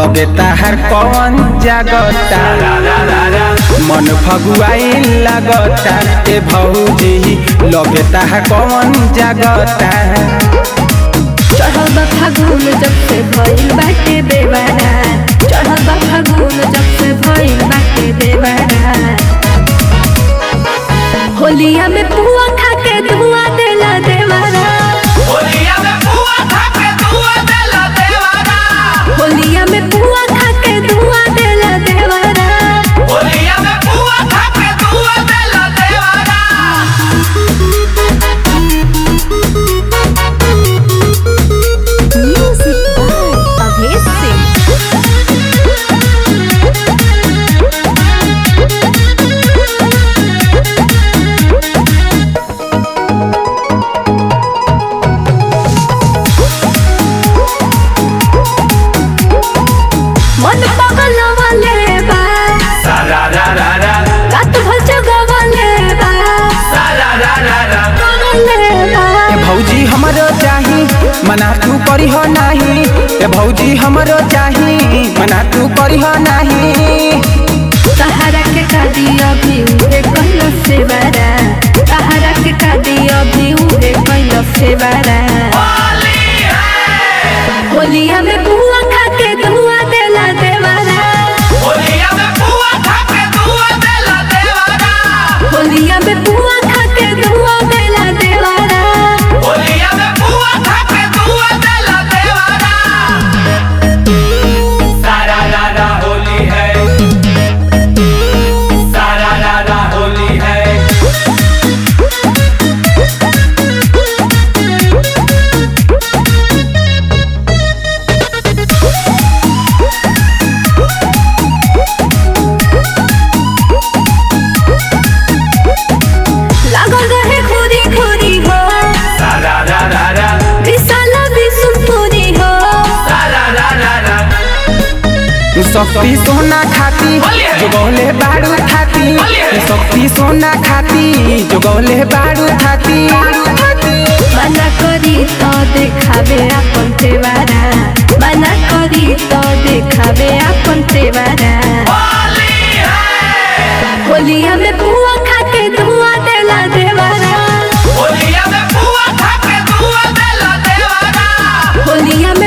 लगे ताहार कौन जागता मन फगुआई लगता ए भौजी लगे ताहार कौन जागता चढ़ल बा फागुन जब से भइल बाटे बेवारा चढ़ल बा फागुन जब से भइल बाटे बेवारा होलिया में पुआ खा के धुआ देला देवारा होलिया में पुआ खा के धुआ देला देवारा होलिया में पुआ खा के धुआ देला देवारा होलिया में पुआ खा के धुआ देला देवारा म्यूजिक बाय अभेश सिंह मन पगल वाले बा सारा रा रा रा रात भर जगवाले बा सारा रा रा रा पगले बा ए भौजी हमरो चाही मना तू करिह नाही ए भौजी हमरो चाही मना तू करिह नाही सहारा के कादी अभी उहे कहलो से बारा सहारा के कादी अभी उहे कहलो से बारा होली है होलिया में बुआ खा के धुआ देला देवारा होलिया में पुआ खा के धुआ देला देवारा होलिया में बुआ खा के धुआ देला देवारा होलिया में पुआ खा के धुआ देला देवारा सारा रा रा होली है सारा रा रा होली है लागल रहे खोरी खोरी हो सारा रा रा रा विशाल विसुमपुरी हो सारा रा रा रा शक्ति सोना खाती बोलिए। जोगौले बारू थाती बोलिए। शक्ति सोना खाती जोगौले बारू थाती मना करी तो देखावे अपन तेवारा मना करी तो देखावे अपन तेवारा होली है होलिया में बुआ खा के धुआ देला देवारा होलिया में पुआ खा के धुआ देला देवारा होलिया